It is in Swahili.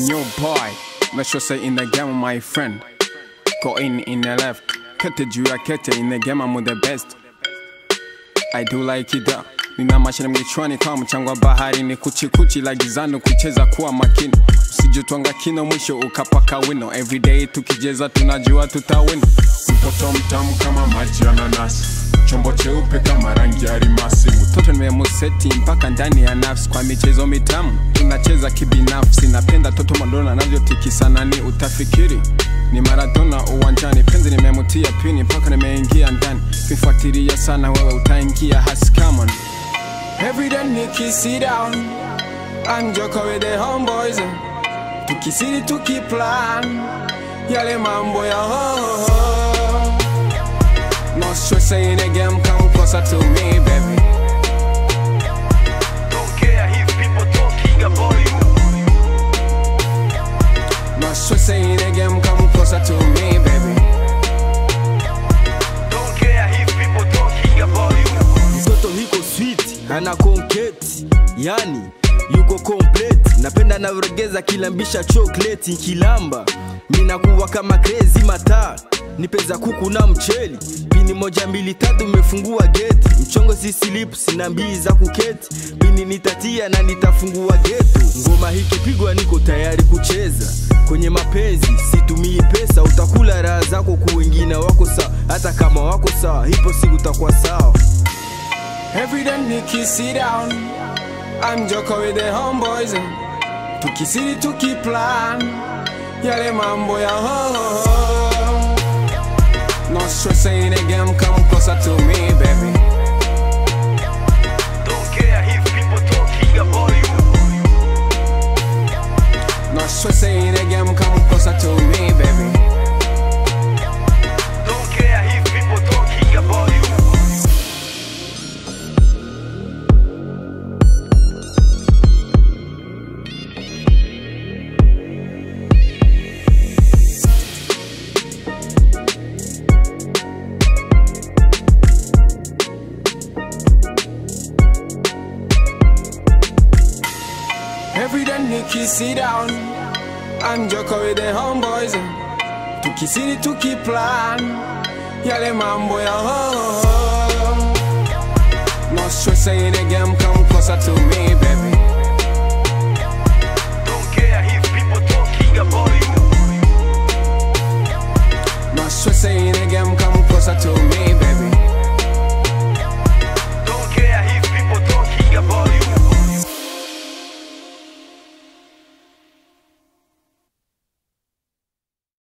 new boy. Let's just say in the game, my friend. Go in in the left. Kete juu ya kete in the game, I'm with the best. I do like it up. Nina mashine mkichwani kama mchango wa baharini, kuchikuchi la gizani, kucheza kuwa makini, usijutwanga kino, mwisho ukapaka wino. Everyday tukijeza tunajua tutawin. mtoto mtamu kama maji ya nanasi chombo cheupe kama rangi ya rimasi Mtoto nimemuseti mpaka ndani ya nafsi, kwa michezo mitamu tunacheza kibinafsi. Napenda toto Madonna anavyotikisa nani, utafikiri ni Maradona uwanjani. Penzi nimemutia pini mpaka nimeingia ndani, kifuatilia sana wewe utaingia hasi come on. Every day Nikki sit down and joke with the homeboys Tukisiri tukiplan Yale mambo ya ho ho ho No stress in the game come closer to me baby Don't care if people talking about you. No stress in the game come closer to me baby Don't care if people talking about you. mtoto hiko sweet ana konketi yani yuko complete napenda navyoregeza kilambisha chokleti nkilamba minakuwa kama crazy mataa nipeza kuku na mcheli pini moja mbili tatu umefungua geti mchongo sisilipu sina mbii za kuketi pini nitatia na nitafungua getu ngoma hikipigwa niko tayari kucheza kwenye mapenzi situmii pesa utakula raha zako ku wengine wako sawa hata kama wako sawa hipo siku utakuwa sawa Every day Nikki sit down I'm joking with the homeboys Tukisiri tukiplan Yale mambo ya ho ho ho No stress in the game come closer to me baby Don't care if people talking about you. No stress in the game come closer to me baby Don't care if people talking about you. Every day Nikki sit down I'm joking with the homeboys Tukisiri tukiplan Yale mambo ya ho ho ho No stress in the game come closer to me baby Don't care if people talking about you. No stress in the game